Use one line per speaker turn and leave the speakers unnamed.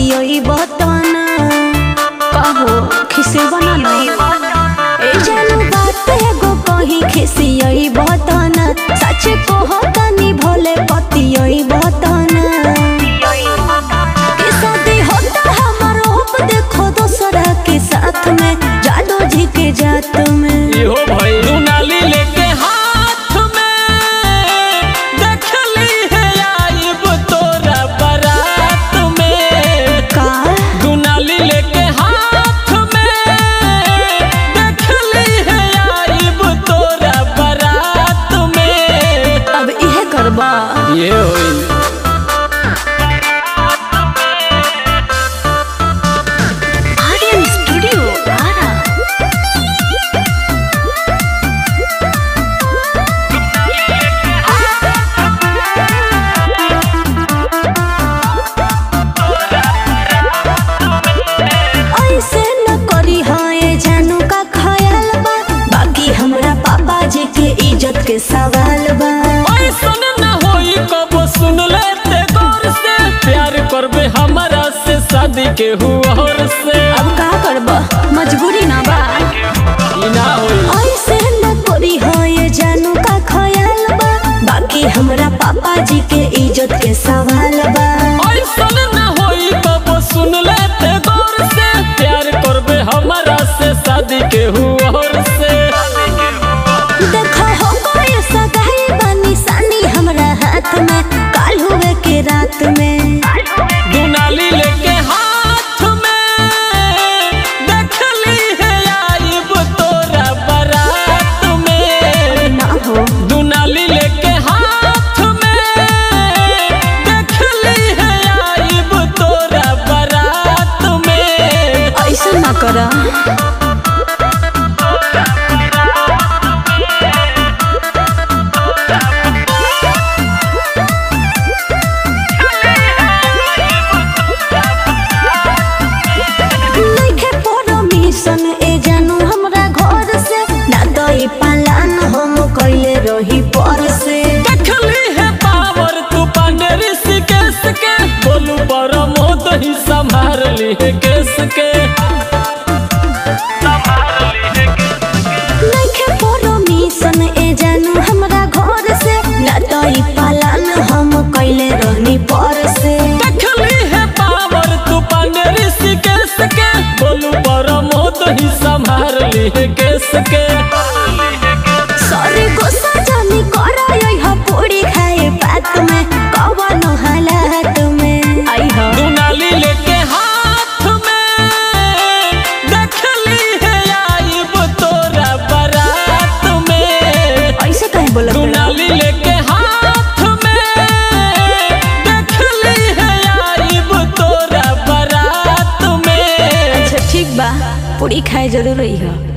पतियोई बतना कहो खिसे बना नहीं ए जानू बात एगो कही खिसियोई बतना सच कहो तनी भोले पतियोई बतना कि शादी होता हमारो अब देखो दोसरा के साथ में जादू जी के जात में
इहो भाई दुनाली लेके हाथ में देखली है आइब तोरा बारात में
का
दुनाली लेके हाथ में देखली है आइब तोरा बारात में
अब इहे करबा
ये होई
आर्यन स्टूडियो आरा ऐसे न करी हाय जानू का ख्याल बा बाकी हमरा पापा जी के इज्जत के सवाल बा
ऐसन न होई कब सुन लेते गौर से प्यार करबे हमरा से शादी के हुआ से
अब का करबा मजबूरी ना बा
ई ना होई
ऐसे न करी हाय जानू का ख्याल बा बाकी हमरा पापा जी के इज्जत के सवाल बा
ऐसन न होई कब सुन लेते गौर से प्यार करबे हमरा से शादी के हुआ से
देखो हो गए सगाई बानी सानी हमरा हाथ में काल हुए के रात में
दुनाली लेके हाथ में देखली है आइब तोरा बारात में
ना हो
दुनाली लेके हाथ में देखली है आइब तोरा बारात में
ऐसा ना करा नइखे परमिशन ए जानू हमरा घर से ना दई पालन हम कइले रही पर से
देखली है पावर तू पांडे ऋषिकेश के बोलू पर मोद ही संभाल ली है केस के
नइखे परमिशन ए जानू हमरा घर से ना दई पालन हम कइले रही पर से
देखली है पावर तू पांडे ऋषिकेश के बोलू पर मोद ही संभाल ली है केस के
सरे गुस्सा जानी करा यही पूरी खाए बात में कवन हालात में आई हो
दुनाली लेके हाथ में देखली है आइब तोरा बारात में
ऐसे कहीं बोलत रहे?
दुनाली लेके हाथ में देखली है आइब तोरा बारात में
अच्छा ठीक बा पूरी खाए जरूर रही हो